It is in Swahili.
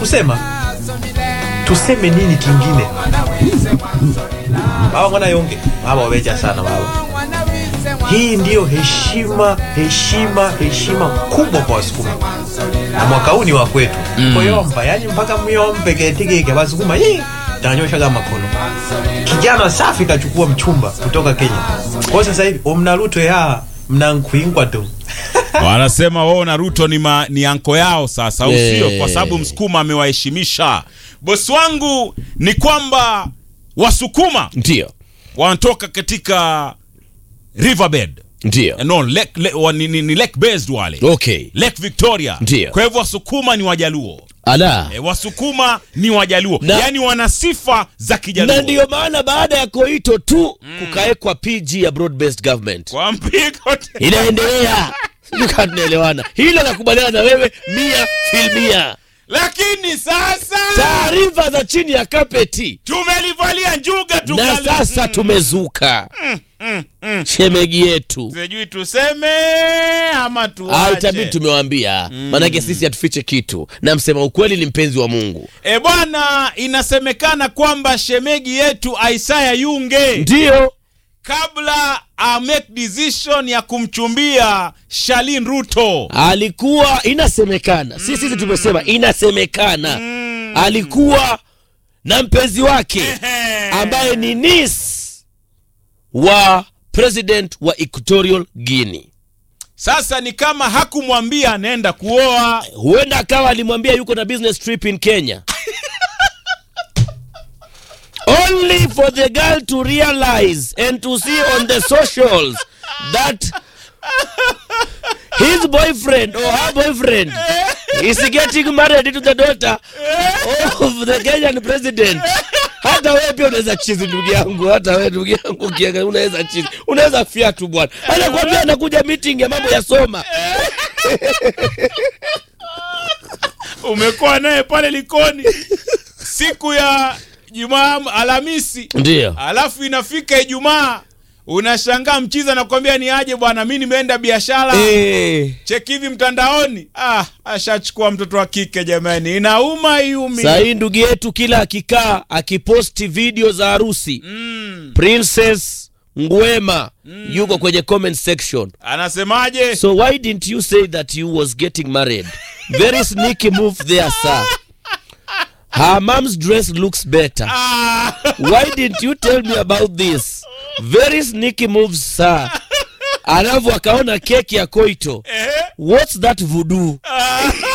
kusema tuseme nini kingine baba mwana yonge baba wabeja sana baba hii ndiyo heshima heshima heshima kubwa kwa wasukuma na mwaka huu ni wa kwetu mm. koyomba yani mpaka myombe ketikike basukuma hii tanyoshaga makono kijana safi kachukua mchumba kutoka kenya kwa sasa hivi omnaruto ya mnankuingwa tu wanasema wao na Ruto ni, ma, ni anko yao sasa, au Eh. sio? Kwa sababu msukuma amewaheshimisha. Bosi wangu ni kwamba wasukuma Ndio, wanatoka katika riverbed ndio. Eh, no, lake, le, wa, ni, ni, ni lake based wale Okay. Lake Victoria. Ndio. Kwa hivyo wasukuma ni wajaluo Ala. e, wasukuma ni wajaluo Na- yaani wana sifa za kijaluo Na ndiyo maana baada ya Koito tu kukawekwa PG ya broad based government kwa mpigo te- inaendelea. Sijui kama tunaelewana. Hilo nakubaliana na wewe mia filmia. lakini sasa Taarifa za chini ya kapeti tumelivalia njuga na tukali- sasa tumezuka shemegi yetu sijui tuseme ama Ah, tuache. itabidi tumewaambia maanake sisi hatufiche kitu na msema ukweli ni mpenzi wa mungu E bwana, inasemekana kwamba shemegi yetu Isaya Yunge ndio kabla a make decision ya kumchumbia Shalin Ruto alikuwa inasemekana si sisi tumesema inasemekana alikuwa na mpenzi wake ambaye ni nis wa president wa equatorial guinea sasa ni kama hakumwambia anaenda kuoa. huenda akawa alimwambia yuko na business trip in kenya only for the girl to realize and to see on the socials that his boyfriend or her boyfriend is getting married to the daughter of the kenyan president hata wewe pia unaweza chizi ndugu yangu hata wewe ndugu yangu ukiangalia unaweza chizi unaweza fia tu bwana anakwambia anakuja meeting ya mambo ya soma Umekuwa naye pale Likoni siku ya Jumaa, Alhamisi, ndio alafu inafika Ijumaa unashangaa mchiza nakwambia ni aje bwana, mi nimeenda biashara eh. cheki hivi mtandaoni. Ah, ashachukua mtoto wa kike jamani, inauma iumi. sahii ndugu yetu kila akikaa akiposti video za harusi Mm. princess ngwema yuko kwenye comment section Anasemaje? so why didn't you say that you was getting married very sneaky move there sir her mom's dress looks better Ah, why didn't you tell me about this very sneaky moves sir alafu akaona keki ya koito eh, what's that voodoo